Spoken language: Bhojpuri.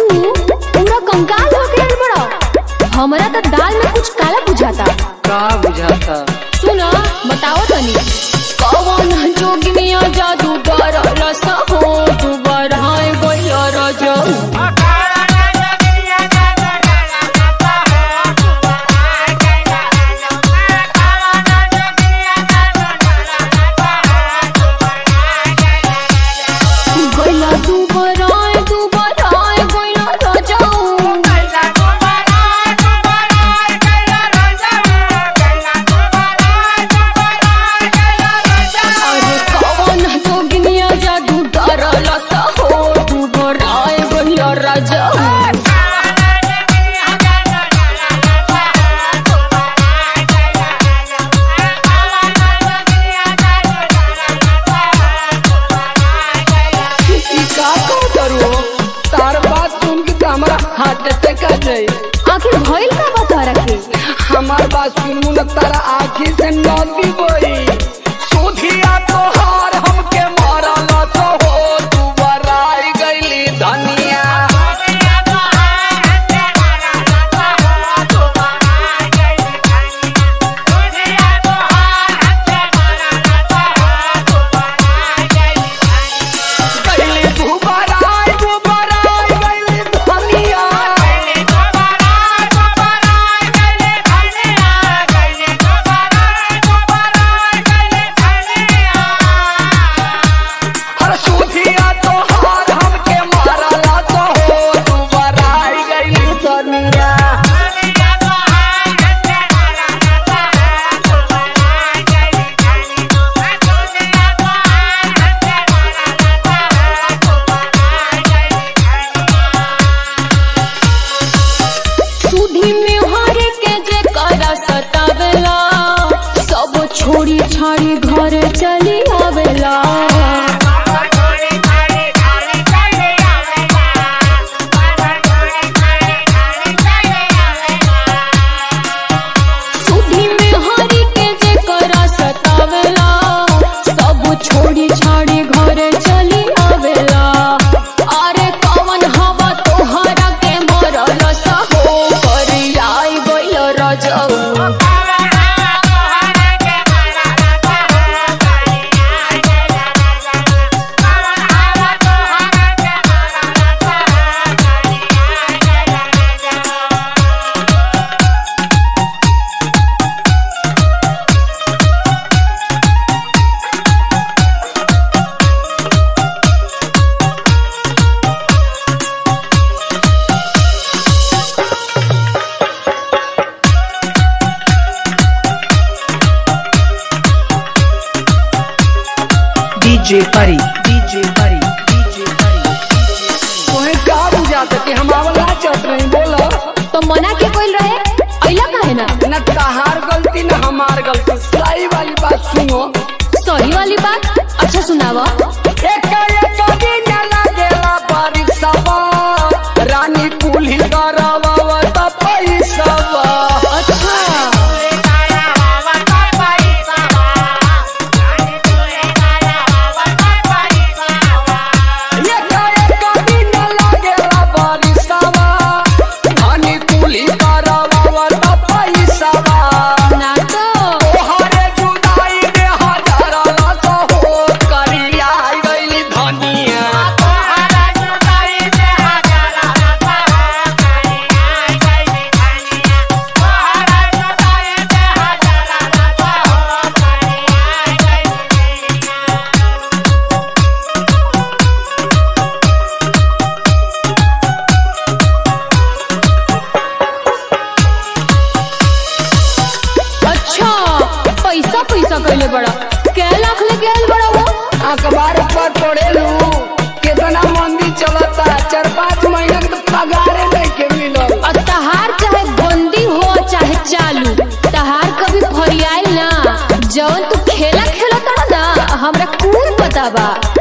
तू पूरा कंकाल हो गया बड़ा हमरा तो दाल में कुछ काला बुझाता का बुझाता सुना बताओ तनी कौन जोगिनिया जादू डरल सहो तू बरहाए गइया राजा गइला तू बरहाए तू बरहाए गइया राजा अरे कौन जोगिनिया जादू डरल सहो तू बरहाए गइया राजा ई का कहत रो तार बात सुन के तो हमारा हार्ट अटैक आ जाए आखिर भइल का बता रखे हमार बात सुनू न तारा आँखी से नदी बोई सुधिया तोहार हमके मारल तो हो तू बराई गईली धनिया गईली तू बराई तू बराई गईली धनिया हर सुधिया तोहार हमके मारल तो हो तू बराई गईली धनिया सुधी में हरे के जे करा सतावेला सब छोड़ी छाड़ी घर चली आवेला सुधी में हरे के जे करा सतावेला सब छोड़ी छाड़ी घर चली आवेला अरे कवन हवा तोहरा के मरल सहो करियाई गइल रजऊ DJ Pari, DJ Pari, DJ Pari. तोहे का बुझाता कि हम आवला चट रही बोलो तो मना के कोई रहे अइला काहे ना न तहार गलती न हमार गलती सही वाली बात सुनो सही वाली बात अच्छा सुनावा एक एक दिन लागेला परीक्षावा रानी कुली करवा त पैसावा अच्छा एक एक दिन लागेला परीक्षावा रानी कुली करवा त पैसावा ना तो तोहरे जुदाई में हजार लाख हो करिया गइली धनिया अच्छा पैसा पैसा कैले बड़ा कै लाख लेके आइल बड़ा वो अखबार पर पढ़ेलू कितना मंदी चलता चार पाँच महीना के तो पगारे नहीं के मिलल और तहार चाहे बंदी हो चाहे चालू तहार कभी फरियाइल ना जवन तू खेला खेला तड़ा ना हमरा कौन पता बा